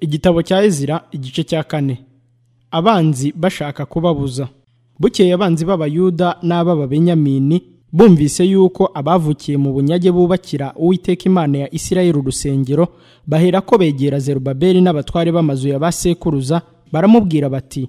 igitabo cya ezira igice cya kane abanzi bashaka kubabuza bukeye abanzi b'abayuda n'ab'ababenyamini bumvise yuko abavukiye mu bunyage bubakira uwiteka imana ya isirayeli urusengero bahera ko begera zerubabeli n'abatware b'amazu ya ba sekuruza baramubwira bati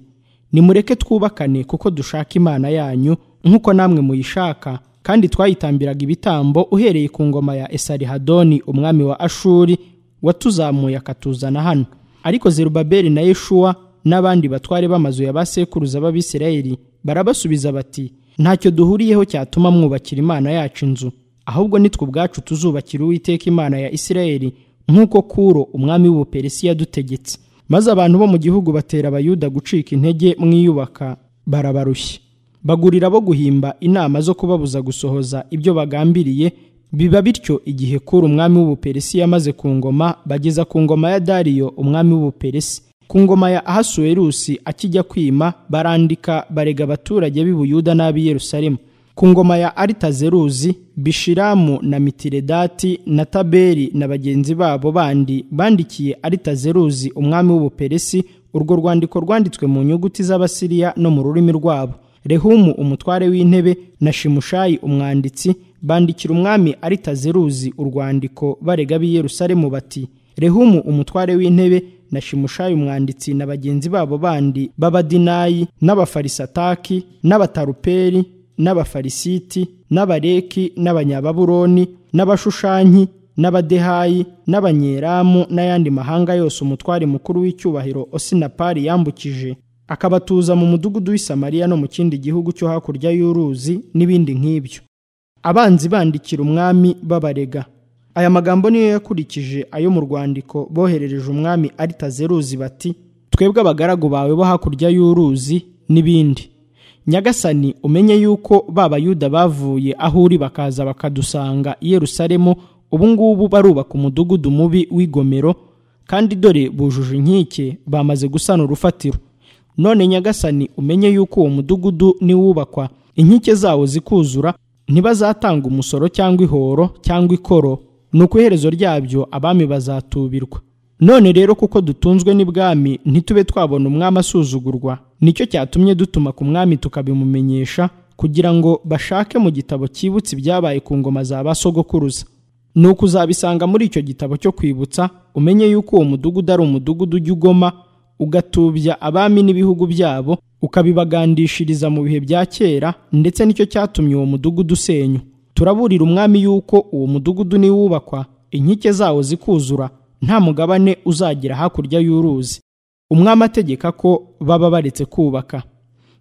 nimureke twubakane kuko dushaka imana yanyu nk'uko namwe muyishaka kandi twayitambiraga ibitambo uhereye ku ngoma ya esarihadoni umwami wa ashuri watuzamuye akatuzana hano ariko zerubabeli na yeshuwa n'abandi batware b'amazu ya ba sekuruza b'abisirayeli barabasubiza bati ntacyo duhuriyeho cyatuma mwubakira imana yacu inzu ahubwo nitwe ubwacu tuzubakira uwiteka imana ya isirayeli nk'uko kuro umwami w'ubuperesi yadutegetse maze abantu bo mu gihugu batera abayuda gucika intege mwiyubaka barabarushya bagurira bo guhimba inama zo kubabuza gusohoza ibyo bagambiriye biba bityo igihe kuri umwami w'ubuperesi yamaze ku ngoma bageza ku ngoma ya dariyo umwami w'ubuperesi ku ngoma ya ahasuwerusi akijya kwima barandika barega abaturage b'i buyuda n'ab'i yerusalemu ku ngoma ya aritazeruzi bishiramu na mitiredati na taberi na bagenzi babo bandi bandikiye aritazeruzi umwami w'ubuperesi urwo rwandiko rwanditswe mu nyuguti z'abasiriya no mu rurimi rwabo rehumu umutware w'intebe na shimushayi umwanditsi bandikira umwami aritazeruzi urwandiko barega b'i yerusalemu bati rehumu umutware w'intebe na shimushayi umwanditsi na bagenzi babo bandi b'abadinayi n'abafarisataki n'abataruperi n'abafarisiti n'abareki n'abanyababuroni n'abashushanyi n'abadehayi n'abanyeramu n'ayandi mahanga yose umutware mukuru w'icyubahiro osinapari yambukije akabatuza mu mudugudu w'i samariya no mu kindi gihugu cyo hakurya y'uruzi n'ibindi nk'ibyo abanzi bandikira umwami babarega aya magambo niyo yakurikije ayo mu rwandiko boherereje umwami aritazeruzi bati twebwe abagaragu bawe bo hakurya y'uruzi n'ibindi nyagasani umenye yuko bayuda bavuye aho uri bakaza bakadusanga i yerusalemu ubungubu barubaka umudugudu mubi w'igomero kandi dore bujuje inkike bamaze gusana urufatiro none nyagasani umenye yuko uwo mudugudu niwubakwa inkike zawo zikuzura ntibazatanga umusoro cyangwa ihoro cyangwa ikoro ni uko iherezo ryabyo abami bazatubirwa none rero kuko dutunzwe n'ibwami ntitube twabona umwami asuzugurwa nicyo cyatumye dutuma ku mwami tukabimumenyesha kugira ngo bashake mu gitabo cyibutse ibyabaye ku ngoma za ba sogokuruza ni uko uzabisanga muri icyo gitabo cyo kwibutsa umenye yuko uwo mudugudu ari umudugudu ujya ugoma ugatubya abami n'ibihugu byabo ukabibagandishiriza mu bihe bya kera ndetse nicyo cyatumye uwo mudugudu usenywa turaburira umwami yuko uwo mudugudu niwubakwa inkike zawo zikuzura nta mugabane uzagira hakurya y'uruzi umwami ategeka ko baba baretse kubaka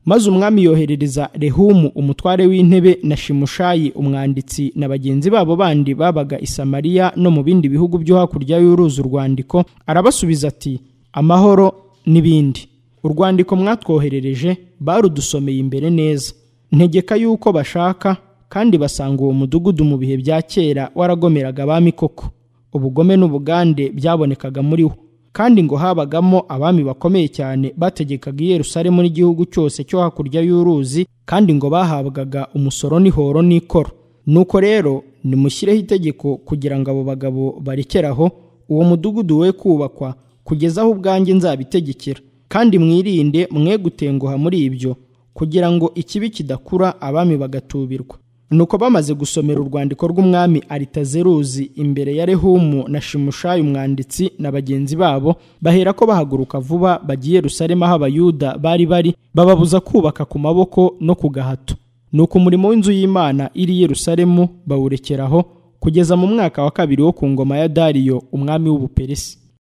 maze umwami yoherereza rehumu umutware w'intebe na shimushayi umwanditsi na bagenzi babo bandi babaga i samariya no mu bindi bihugu byo hakurya y'uruzi urwandiko arabasubiza ati amahoro n'ibindi urwandiko mwatwoherereje barudusomeye imbere neza ntegeka yuko bashaka kandi basanga uwo mudugudu mu bihe bya kera waragomeraga abami koko ubugome n'ubugande byabonekaga muri wo kandi ngo habagamo abami bakomeye cyane bategekaga i Yerusalemu n'igihugu cyose cyo hakurya y'uruzi kandi ngo bahabwaga umusoro n'ihoro n'ikoro nuko rero nimushyireho itegeko kugira ngo abo bagabo barekeraho uwo mudugudu we kubakwa kugeza aho ubwanjye nzabitegekera kandi mwirinde mwe gutenguha muri ibyo kugira ngo ikibi kidakura abami bagatubirwa nuko bamaze gusomera urwandiko rw'umwami aritazeruzi imbere ya rehumu na shimushayi umwanditsi na bagenzi babo bahera ko bahaguruka vuba bagiye rusarema aho abayuda bari bari bababuza kubaka ku maboko no ku gahato nuko umurimo w'inzu y'imana iri Yerusalemu bawurekeraho kugeza mu mwaka wa kabiri wo ku ngoma ya dariyo umwami w'ubuperesi